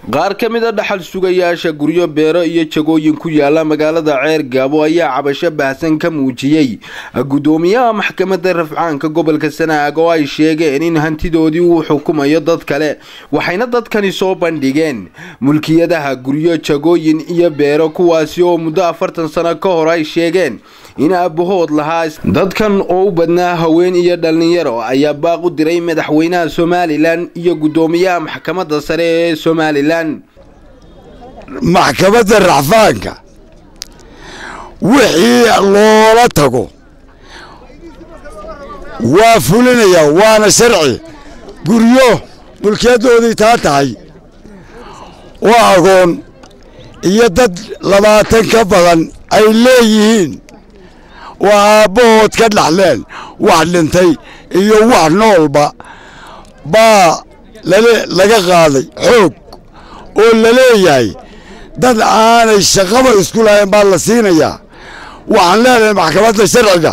qaar ka mid a dhaxal sugayaasha guryo beero iyo jagooyin ku yaala magaalada ceer gaabo ayaa cabasho baahsan ka muujiyey guddoomiyaha maxkamadda rafcaanka gobolka sanaag oo ay sheegeen in hantidoodii uu xukumayo dad kale waxayna dadkani soo bandhigeen mulkiyadaha guryo jagooyin iyo beero kuwaasi oo muddo afartan sano ka hor ay sheegeen in aabahood lahaa dadkan oo u badnaa haween iyo dhallinyaro ayaa baaq u diray madaxweynaha somalilan iyo guddoomiyaha maxkamadda sare ee somalilan maxkamadda racfaanka wixii loola tago waa fulinayaa waana sharci guryo mulkiyadoodii taa tahay oo agoon iyo dad labaatan ka badan ay leeyihiin oo aabbahood ka dhaxleen wax dhintay iyo wax noolba baa laga qaaday xoog oo la leeyahay dad aanay shaqaba isku lahayn baa la siinayaa waxaan leenahay maxkamadda sharciga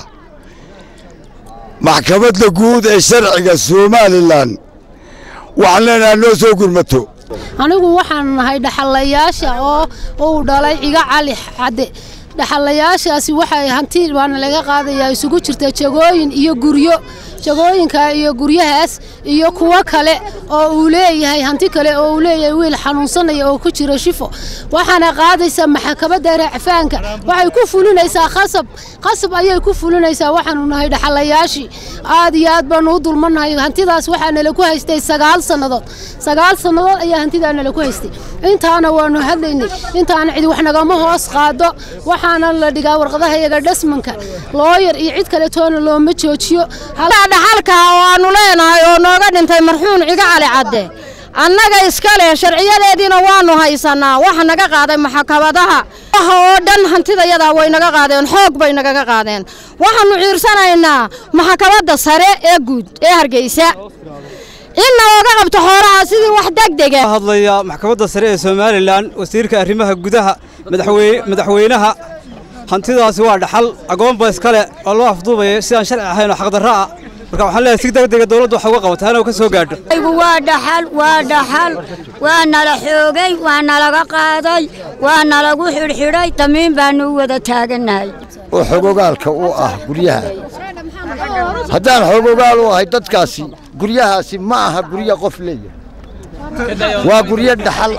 maxkamadda guud ee sharciga somalilan waxaan leenahay noo soo gurmato anigu waxaan nahay dhaxallayaasha oo uu dhalay ciga cali cadde dhaxallayaashaasi waxay hanti baana laga qaadayaa isugu jirta jagooyin iyo guryo jagooyinka iyo guryahaas iyo kuwo kale oo uu leeyahay hanti kale oo uu leeyahay wiil xanuunsanaya oo ku jira shifo waxaana qaadaysaa maxkamadda racfaanka waxay ku fulinaysaa khasab khasab ayay ku fulinaysaa waxaanu nahay dhaxallayaashii aad iyo aad baanu u dulmannahay hantidaas waxaa nala ku haystay sagaal sannadood sagaal sannadood ayaa hantidaa nala ku haystay intaana waanu hadlaynay intaana cid wax nagama hoos qaado waxaana la dhigaa warqadaha iyaga dhasmanka looyar iyo cid kale toona looma joojiyo dhaxalka oo aanu leenahay oo nooga dhintay marxuun ciga cali cadde annaga iska leh sharciyadeediina waannu haysannaa waxa naga qaaday maxkamadaha waxa oo dhan hantidayadaa way naga qaadeen xoog bay nagaga qaadeen waxaannu ciirsanaynaa maxkamadda sare ee guud ee hargeysa inna ooga qabto xooraha sidii wax degdega hadlaya maxkamadda sare ee somalilan wasiirka arrimaha gudaha madaxweynaha hantidaasi waa dhaxal agoonba iskale oo loo afduubaya sidaan sharci ahayn oo xaqdarro ah marka waxaan leeyahay si degdega dawladdu wax uga qabata hana ka soo gaadho waa dhaxal waa dhaxal waa nala xoogay waa nalaga qaaday waa nalagu xidhxidhay damiin baannu u wada taagannahay oo xogogaalka u ah guryaha haddaan xogogaal u ahay dadkaasi guryahaasi ma aha guryo qof leeyahay waa guryo dhaxal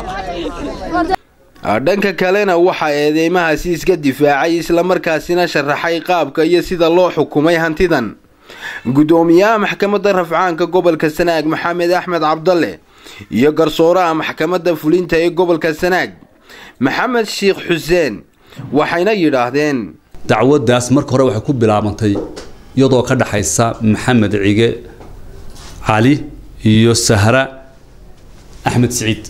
dhanka kalena waxaa eedeymahaasi iska difaacay islamarkaasina sharaxay qaabka iyo sida loo xukumay hantidan guddoomiyaha maxkamadda rafcaanka gobolka sanaag maxamed axmed cabdalle iyo garsooraha maxkamadda fulinta ee gobolka sanaag maxamed sheikh xuseen waxayna yidhaahdeen dacwaddaas marka hore waxay ku bilaabantay iyadoo ka dhaxaysa maxamed cige cali iyo sahra axmed siciid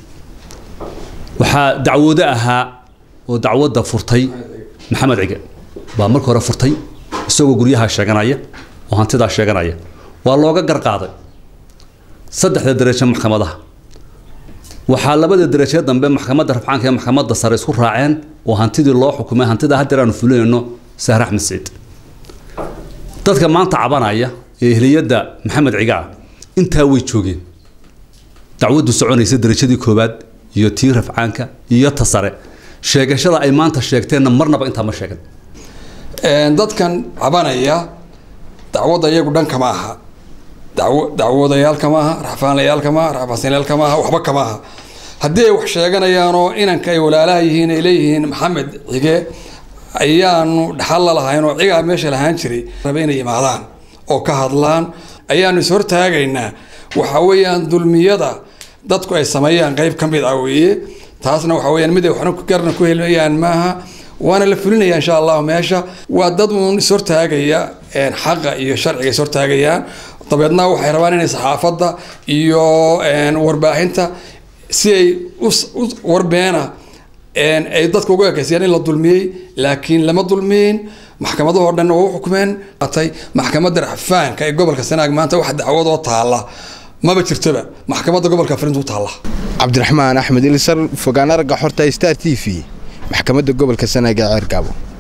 waxaa dacwoodo ahaa oo dacwadda furtay maxamed cige baa marka hore furtay isagoo guryaha sheeganaya oo hantidaa sheeganaya waa looga garqaaday saddexda darajo maxkamadaha waxaa labada darajo dambe maxkamadda rafcaanka ee maxkamadda sare isku raaceen oo hantidii loo xukumay hantida haddeer aanu fulinayno sahre axmed siciid dadka maanta cabanaya ee ehliyadda maxamed ciga ah intaa way joogeen dacwaddu soconaysa darajadii koowaad iyo tii rafcaanka iyo ta sare sheegashada ay maanta sheegteenna marnaba intaa ma sheegan dadkan cabanaya dacwadda iyagu dhan kama aha daw dacwoodayaal kama aha raxfaanlayaal kama aha raxfaansanyaal kama aha waxba kama aha haddii ay wax sheeganayaanoo inanka ay walaalaha yihiin ay leeyihiin maxamed cige ayaanu dhaxal la lahayn oo cigaa meesha lahaan jiray rabe inay imaadaan oo ka hadlaan ayaanu is hortaagaynaa waxa weeyaan dulmiyada dadku ay sameeyaan qayb ka mid ah weeye taasna waxa weyaan mid ay waxna garna ku helayaan maaha waana la fulinaya insha allahu meesha waa dad uun ishortaagaya xaqa iyo sharciga ishortaagayaan dabeedna waxay rabaan inay saxaafadda iyo warbaahinta si ay warbeena ay dadka uga ekeysayaan in la dulmiyey laakiin lama dulmiyin maxkamadahoo dhan waa u xukumeen atay maxkamadda racfaanka ee gobolka sanaag maanta wax dacwadoo taalla maba jirtoba maxkamadda gobolka farintu taalla cabdiraxmaan axmed ilisar fogaan aragga xorta star t v maxkamadda gobolka sanaag ee ceergaabo